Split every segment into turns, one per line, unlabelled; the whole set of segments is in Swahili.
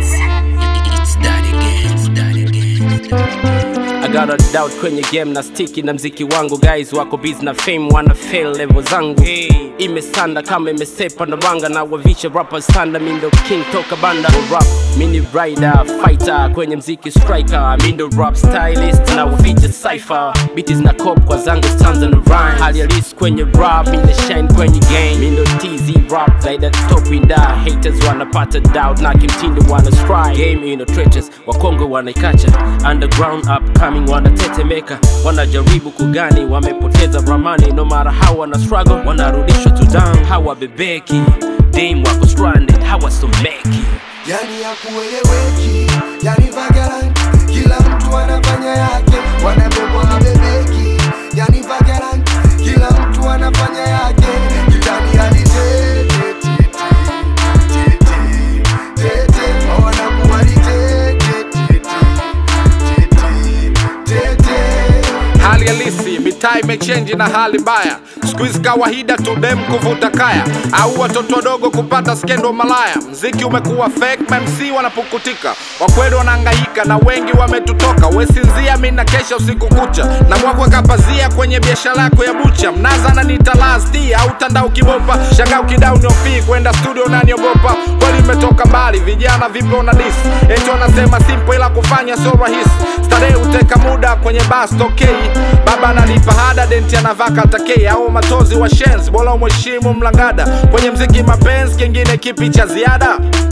It's that again, it's that again, it's that again.
I got a doubt kwenye game na stiki na mziki wangu guys wako busy na fame wana fail level zangu hey. imesanda kama imesepa na ranga na wavisha rapper standa mindo king toka banda wa rap mini rider fighter kwenye mziki striker mindo rap stylist na waficha cypher biti zina cop kwa zangu stanza na rhyme hali halisi kwenye rap mine shine kwenye game mindo tz rap zaida top winda haters wanapata doubt na kimtindo wana strike game ino treacherous wakongo wanaikacha underground upcoming wanatetemeka wanajaribu kugani wamepoteza ramani no mara how wana struggle wanarudishwa to down hawabebeki dame wako stranded hawasomeki
yani ya kueleweki, yani vagaranti, kila mtu anafanya yake, wanabebwa habebeki, yani vagaranti, kila mtu anafanya yake, kitani hadi tete tete tete tete, wanakuwa ni tete tete tete tete.
hali halisi mitaa imechenji na hali mbaya skuizi kawaida tu dem kuvuta kaya au watoto wadogo kupata skendo malaya mziki umekuwa fake mamc wanapukutika wakweli wanaangaika na wengi wametutoka wesinzia mi na kesha usiku kucha na mwakwe kapazia kwenye biashara yako ya bucha mnaza na nitalasti au tandao kibopa shanga ukidau niofii kwenda studio naniogopa kweli imetoka mbali vijana vipo na dis eti wanasema simple ila kufanya sio rahisi starehe huteka muda kwenye bas tokei baba analipa hada denti anavaa katakei au matozi wa shens bora umheshimu mlangada kwenye mziki mapenzi kingine kipi cha ziada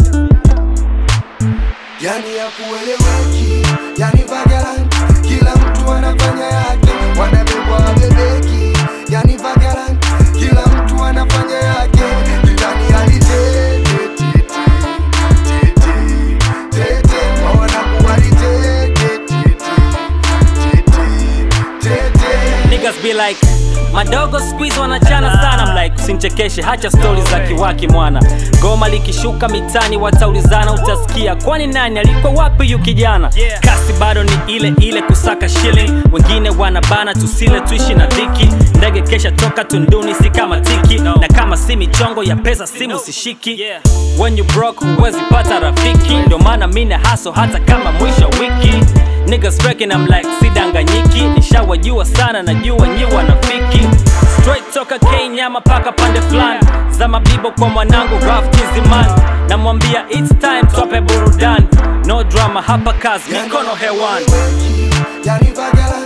yani ya kueleweki, yani vagaranti, kila mtu anafanya yake, wanabebwa wabebeki, yani vagaranti, kila mtu anafanya yake, kitani hadi tete tete tete tete, wanakuwa ni tete tete tete tete.
Niggas be like madogo squeeze wanachana sana I'm like usinchekeshe hacha stori za kiwaki mwana goma likishuka mitani wataulizana utasikia kwani nani alikuwa wapi yu kijana kasi bado ni ile ile kusaka shilling wengine wanabana tusile tuishi na dhiki ndege kesha toka tunduni si kama tiki na kama si michongo ya pesa simu sishiki when you broke huwezi pata rafiki ndio maana mine haso hata kama mwisho wa wiki Niggas reckon I'm like sidanganyiki nishawajua sana najua nyi wanafiki straight toka Kenya mapaka pande fulani za mabibo kwa mwanangu Raf Kiziman namwambia it's time twape burudani no drama hapa kazi mikono hewani
yani vagaranti